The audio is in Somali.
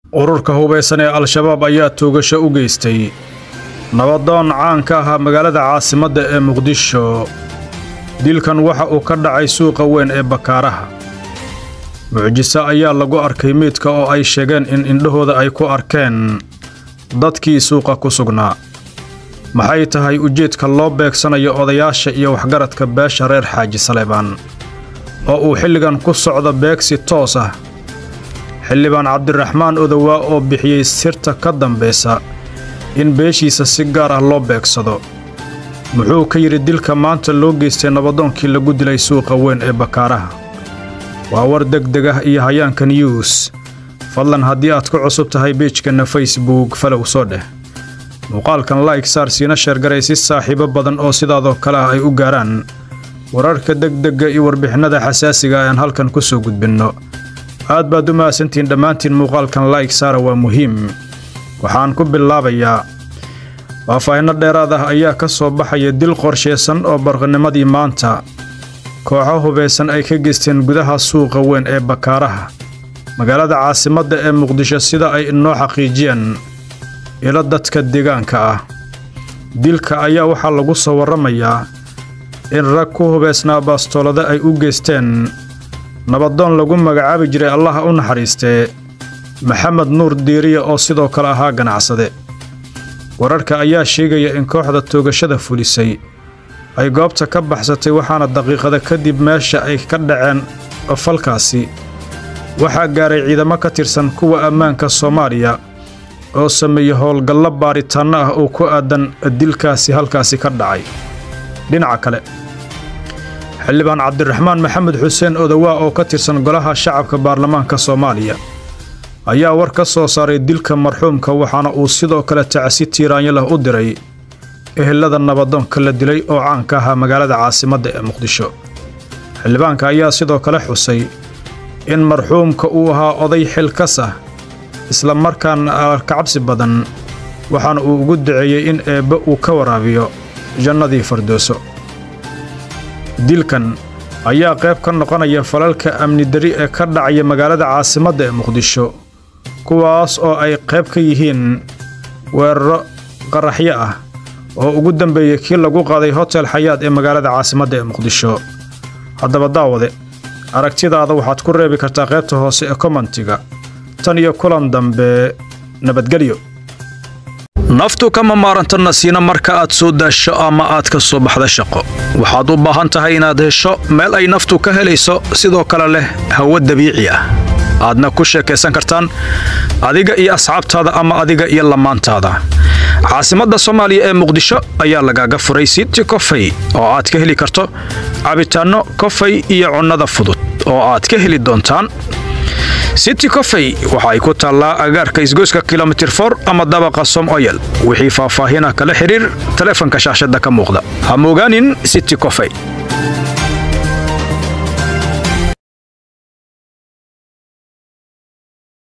ururka hubaysan ee al-shabaab ayaa toogasho u geystay nabadoon caan ka ahaa magaalada caasimadda ee muqdisho dilkan waxa uu ka dhacay suuqa weyn ee bakaaraha mucjiso ayaa lagu arkay meydka oo ay sheegeen in indhahooda ay ku arkeen dadkii suuqa ku sugnaa maxay tahay ujeedka loo beegsanayo odayaasha iyo waxgaradka beesha reer xaaji saleebaan oo uu xilligan ku socdo beegsi toos ah xildhibaan cabdiraxmaan odowaa oo bixiyey sirta ka dambaysa in beeshiisa si gaar ah loo beegsado muxuu ka yidhi dilka maanta loo geystay nabadoonkii lagu dilay suuqa weyn ee bakaaraha waa war degdeg ah iyo hayaanka news fadlan haddii aad ku cusub tahay beejkanna facebook falow soo dheh muuqaalkan like saar siina sheergaray si saaxiibo badan oo sidaadoo kale ah ay u gaaraan wararka degdegga iyo warbixinada xasaasiga ayaan halkan ku soo gudbinno aad baad u mahadsantihiin dhammaantiin muuqaalkan like saara waa muhiim waxaan ku bilaabayaa faahfaahinno dheeraad ah ayaa ka soo baxaya dil qorshaysan oo barqanimadii maanta kooxo hubaysan ay ka geysteen gudaha suuqa weyn ee bakaaraha magaalada caasimadda ee muqdisho sida ay inoo xaqiijiyeen ilo dadka deegaanka ah dilka ayaa waxaa lagu soo warramayaa in rag ku hubaysnaa baastoolada ay u geysteen nabadoon lagu magacaabi jiray allaha u naxariistee maxamed nuur diiriya oo sidoo kale ahaa ganacsade wararka ayaa sheegaya in kooxda toogashada fulisay ay goobta ka baxsatay waxaana daqiiqada kadib meesha ay ka dhaceen falkaasi waxaa gaaray ciidamo ka tirsan kuwa ammaanka soomaaliya oo sameeyey howlgallo baaritaanno ah oo ku aadan dilkaasi halkaasi ka dhacay dhinaca kale xildhibaan cabdiraxmaan maxamed xuseen odowaa oo ka tirsan golaha shacabka baarlamaanka soomaaliya ayaa war ka soo saaray dilka marxuumka waxaana uu sidoo kale tacsi tiiraanyo leh u diray ehelada nabadoonka la dilay oo caanka ahaa magaalada caasimadda ee muqdisho xildhibaanka ayaa sidoo kale xusay in marxuumka uu ahaa oday xilkas ah isla markaana kacabsi badan waxaana uu ugu duceeyey in eebbe uu ka waraabiyo jannadii fardooso dilkan ayaa qayb ka noqonaya falalka amni dari ee ka dhacaya magaalada caasimadda ee muqdisho kuwaas oo ay qayb ka yihiin weeraro qaraxyo ah oo ugu dambeeyey kii lagu qaaday hotel xayaad ee magaalada caasimadda ee muqdisho haddaba daawade aragtidaada waxaad ku reebi kartaa qaybta hoose ee kommentiga tan iyo kulan dambe nabadgelyo naftu kama maaranta nasiina marka aad soo daasho ama aad ka soo baxda shaqo waxaad u baahan tahay inaad hesho meel ay naftu ka helayso sidoo kale leh hawo dabiici ah aadna ku sheekaysan kartaan adiga iyo asxaabtaada ama adiga iyo lamaantaada caasimadda soomaaliya ee muqdisho ayaa lagaaga furay city kofey oo aad ka heli karto cabitaanno kofey iyo cunnada fudud oo aad ka heli doontaan city kofey waxa ay ku taallaa agaarka isgoyska kilomitir for ama dabaqa som oyel wixii faahfaahina kala xidhiir taleefanka shaashadda ka muuqda ha moogaanin city kofey